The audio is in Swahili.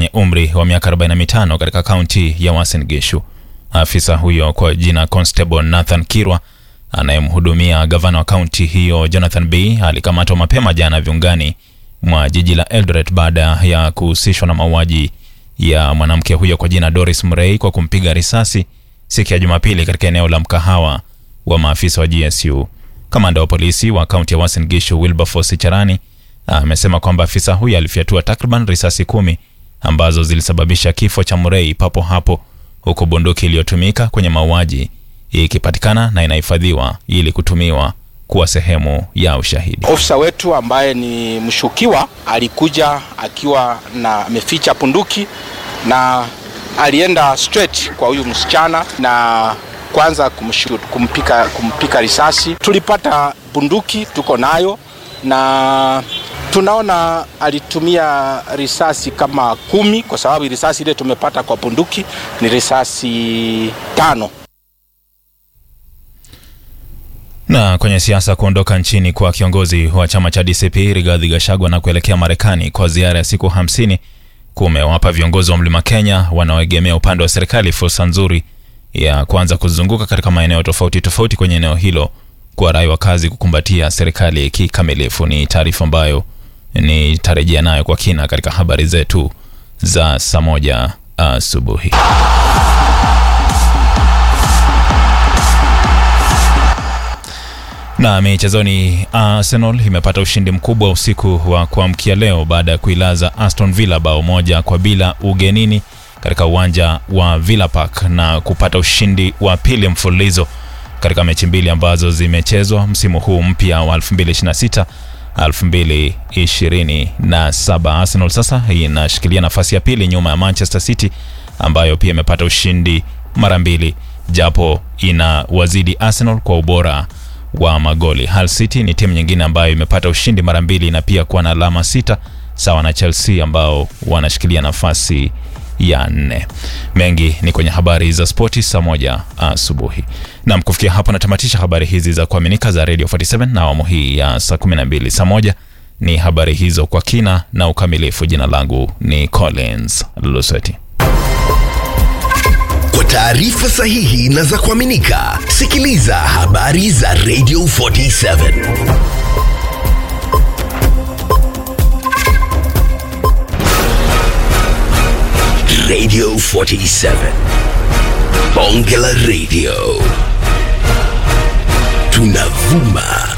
mwenye umri wa miaka 45 katika kaunti ya Uasin Gishu. Afisa huyo kwa jina Constable Nathan Kirwa anayemhudumia gavana wa kaunti hiyo Jonathan B alikamatwa mapema jana viungani mwa jiji la Eldoret baada ya kuhusishwa na mauaji ya mwanamke huyo kwa jina Doris Murray kwa kumpiga risasi siku ya Jumapili katika eneo la mkahawa wa maafisa wa GSU. Kamanda wa polisi wa kaunti ya Uasin Gishu Wilberforce Charani amesema kwamba afisa huyo alifyatua takriban risasi kumi ambazo zilisababisha kifo cha Murray papo hapo, huku bunduki iliyotumika kwenye mauaji ikipatikana na inahifadhiwa ili kutumiwa kuwa sehemu ya ushahidi. Ofisa wetu ambaye ni mshukiwa alikuja akiwa na ameficha punduki na alienda straight kwa huyu msichana na kwanza kumshoot, kumpika, kumpika risasi. Tulipata bunduki tuko nayo na tunaona alitumia risasi kama kumi kwa sababu risasi ile tumepata kwa bunduki ni risasi tano. Na kwenye siasa, kuondoka nchini kwa kiongozi wa chama cha DCP Rigathi Gachagua na kuelekea Marekani kwa ziara ya siku hamsini kumewapa viongozi wa Mlima Kenya wanaoegemea upande wa serikali fursa nzuri ya kuanza kuzunguka katika maeneo tofauti tofauti kwenye eneo hilo kwa rai wakazi kukumbatia serikali kikamilifu. Ni taarifa ambayo nitarejea nayo kwa kina katika habari zetu za saa moja asubuhi. Na michezoni, Arsenal imepata ushindi mkubwa usiku wa kuamkia leo baada ya kuilaza Aston Villa bao moja kwa bila ugenini katika uwanja wa Villa Park na kupata ushindi wa pili mfululizo katika mechi mbili ambazo zimechezwa msimu huu mpya wa 2026 2027. Arsenal sasa inashikilia nafasi ya pili nyuma ya Manchester City ambayo pia imepata ushindi mara mbili japo ina wazidi Arsenal kwa ubora wa magoli. Hull City ni timu nyingine ambayo imepata ushindi mara mbili na pia kuwa na alama sita sawa na Chelsea ambao wanashikilia nafasi ya nne. Mengi ni kwenye habari za spoti saa moja asubuhi. Nam, kufikia hapo natamatisha habari hizi za kuaminika za Radio 47 na awamu hii ya saa 12. Saa moja ni habari hizo kwa kina na ukamilifu. Jina langu ni Collins Lusweti. Kwa taarifa sahihi na za kuaminika, sikiliza habari za Radio 47. Radio 47. Bonge la Radio. Tunavuma